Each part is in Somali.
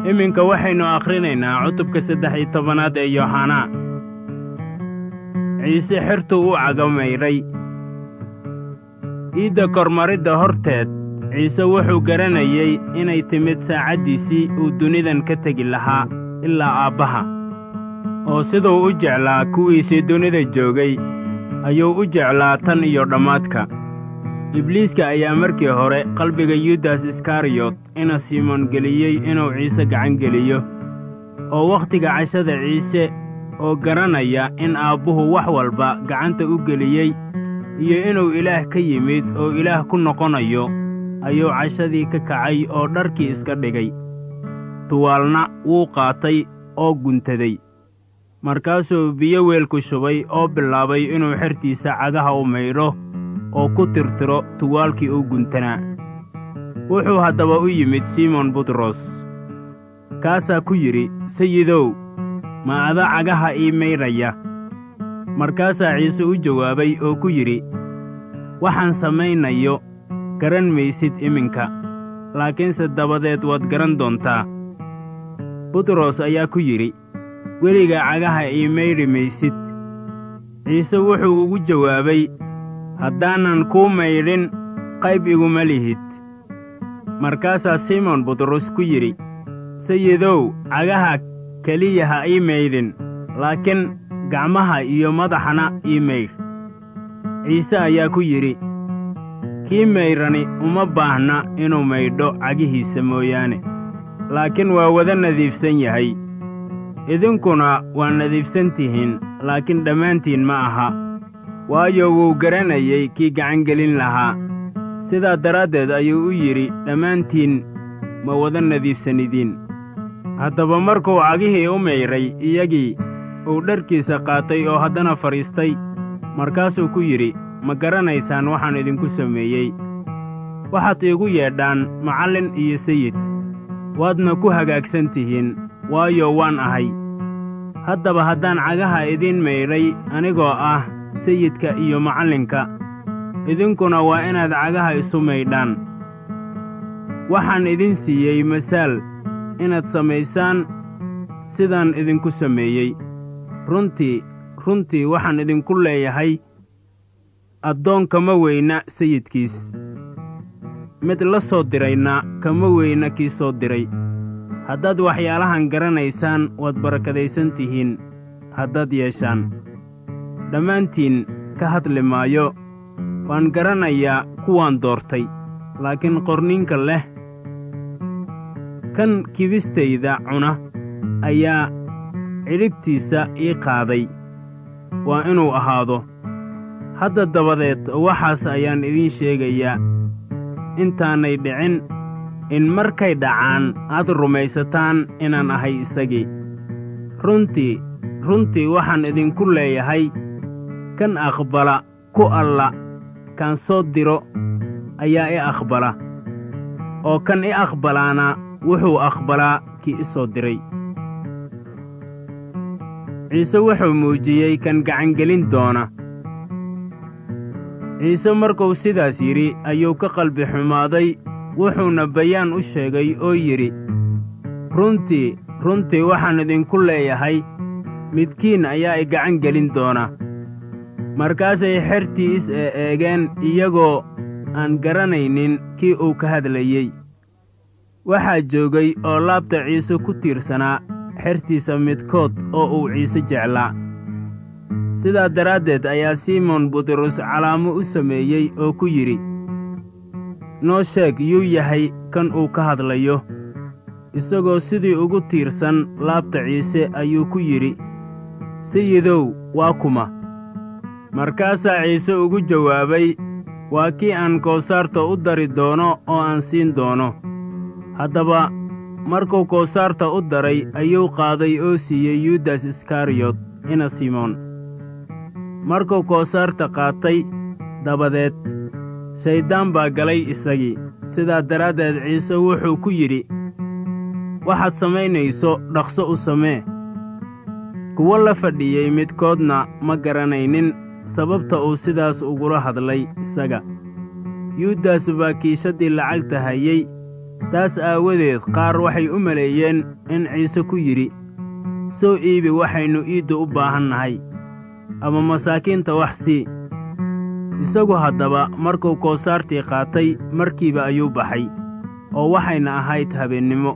iminka waxaynu akhrinaynaa cutubka saddex iyo tobanaad ee yooxanaa ciise xertuu u cagamayray iidda kormaridda horteed ciise wuxuu garanayey inay timid saacaddiisii uu dunidan ka tegi lahaa ilaa aabbaha oo siduu u jeclaa kuwiisii dunida joogay ayuu u jeclaa tan iyo dhammaadka ibliiska ayaa markii hore qalbiga yudas iskariyot ina simoon geliyey inuu ciise gacan geliyo oo wakhtiga cashada ciise oo garanaya in aabbuhu wax walba gacanta u geliyey iyo inuu ilaah ka yimid oo ilaah ku noqonayo ayuu cashadii ka kacay oo dharkii iska dhigay tuwaalna wuu qaatay oo guntaday markaasuu biyo weelku shubay oo bilaabay inuu xertiisa cagaha u maydho oo ku tirtiro tuwaalkii u guntanaa wuxuu haddaba u yimid simon butros kaasaa ku yidhi sayidow ma ada cagaha ii maydhaya markaasaa ciise u jawaabay oo ku yidhi waxaan samaynayo garan maysid iminka laakiinse dabadeed waad garan doontaa butros ayaa ku yidhi weligaa cagaha ii maydhi maysid ciise wuxuu ugu jawaabay haddaanan kuu maydhin qayb iguma lihid markaasaa simon butros ku yidhi sayidow cagaha keliya ha ii maydhin laakiin gacmaha iyo madaxana ii maydh ciise ayaa ku yidhi kii maydhani uma baahna inuu maydho cagihiisa mooyaane laakiin waa wada nadiifsan yahay idinkuna waa nadiifsan tihiin laakiin dhammaantiin ma aha waayo wuu garanayey kii gacangelin lahaa sidaa daraaddeed ayuu u yidhi dhammaantiin ma wada nadiifsanidiin haddaba markuu cagihii u maydhay iyagii uu dharkiisa qaatay oo haddana fadhiistay markaasuu ku yidhi ma garanaysaan waxaan idinku sameeyey waxaad iigu yeedhaan macallin iyo sayid waadna ku hagaagsan tihiin waayo waan ahay haddaba haddaan cagaha idiin maydhay anigoo ah sayidka iyo macallinka idinkuna waa inaad cagaha isu maydhaan waxaan idin siiyey masaal inaad samaysaan sidaan idinku sameeyey runtii runtii waxaan idinku leeyahay addoon kama weyna sayidkiis mid la soo dirayna kama weyna kii soo diray haddaad waxyaalahan garanaysaan waad barakadaysan tihiin haddaad yeeshaan dhammaantiin ka hadli maayo waan garanayaa kuwaan doortay laakiin qorninka leh kan kibistayda cuna ayaa cidhibtiisa ii qaaday waa inuu ahaado hadda dabadeed waxaas ayaan idiin sheegayaa intaanay dhicin in markay dhacaan aad rumaysataan inaan ahay isagii runtii runtii waxaan idinku leeyahay kan aqbala ku alla kaan soo diro ayaa i aqbala oo kan i aqbalaana wuxuu aqbalaa kii i soo diray ciise wuxuu muujiyey kan gacangelin doona ciise markuu sidaas yidhi ayuu ka qalbi xumaaday wuxuuna bayaan u sheegay oo yidhi runtii runtii waxaan idinku leeyahay midkiin ayaa i gacan gelin doona markaasay xertii is ee eegeen iyagoo aan garanaynin kii uu ka hadlayey waxaa joogay oo laabta ciise ku tiirsanaa xertiisa midkood oo uu ciise jeclaa sidaa daraaddeed ayaa simon butros calaamo u sameeyey oo ku yidhi noo sheeg yuu yahay kan uu ka hadlayo isagoo sidii ugu tiirsan laabta ciise ayuu ku yidhi sayidow waa kuma markaasaa ciise ugu jawaabay waa kii aan koosaarta u dari doono oo aan siin doono haddaba markuu koosaarta u daray ayuu qaaday oo siiyey yudas iskariyot ina simoon markuu koosaarta qaatay dabadeed shayddaan baa galay isagii sidaa daraaddeed ciise wuxuu ku yidhi waxaad samaynayso dhaqso u samee kuwo la fadhiyey midkoodna ma garanaynin sababta uu sidaas ugula hadlay isaga yuudas baa kiishaddii lacagta hayey taas aawadeed qaar waxay u maleeyeen in ciise ku yidhi soo iibi waxaynu iidda u baahan nahay ama masaakiinta wax sii isagu haddaba markuu koosaartii qaatay markiiba ayuu baxay oo waxayna ahayd habeennimo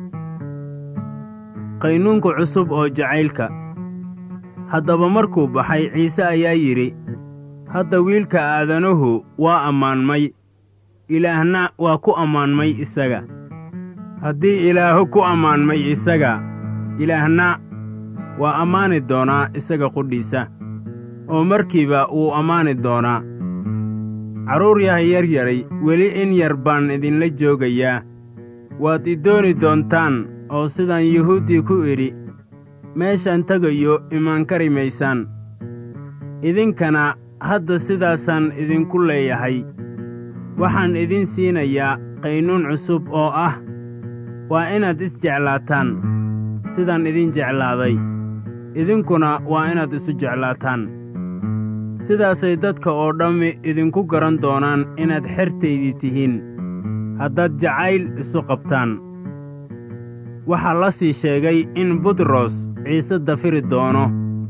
qaynuunka cusub oo jacaylka haddaba markuu baxay ciise ayaa yidhi hadda wiilka aadanuhu waa ammaanmay ilaahna waa ku ammaanmay isaga haddii ilaahu ku ammaanmay isaga ilaahna waa ammaani doonaa isaga qudhiisa oo markiiba wuu ammaani doonaa carruur yahay yar yaray weli in yar baan idinla joogayaa waad i dooni doontaan oo sidaan yuhuuddii ku idhi meeshaan tegayo imaan kari maysaan idinkana hadda sidaasaan idinku leeyahay waxaan idin siinayaa qaynuun cusub oo ah waa inaad isjeclaataan sidaan idin jeclaaday idinkuna waa inaad isu jeclaataan sidaasay dadka oo dhammi idinku garan doonaan inaad xertaydii tihiin haddaad jacayl isu qabtaan waxaa la sii sheegay in butros ciise dafiri doono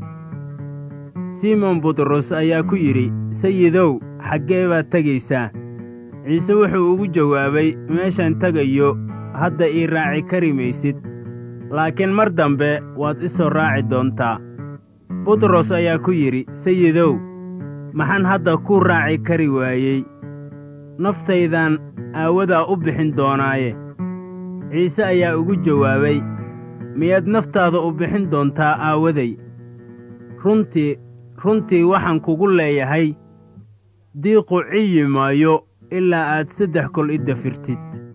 simon butros ayaa ku yidhi sayidow xaggee baad tegaysaa ciise wuxuu ugu jawaabay meeshaan tegayo hadda ii raaci kari maysid laakiin mar dambe waad i soo raaci doontaa butros ayaa ku yidhi sayidow maxaan hadda ku raaci kari waayey naftaydan aawadaa u bixin doonaaye ciise ayaa ugu jawaabay miyaad naftaada u bixin doontaa aawaday runtii runtii waxaan kugu leeyahay diiqu ciyi maayo ilaa aad saddex kol i dafirtid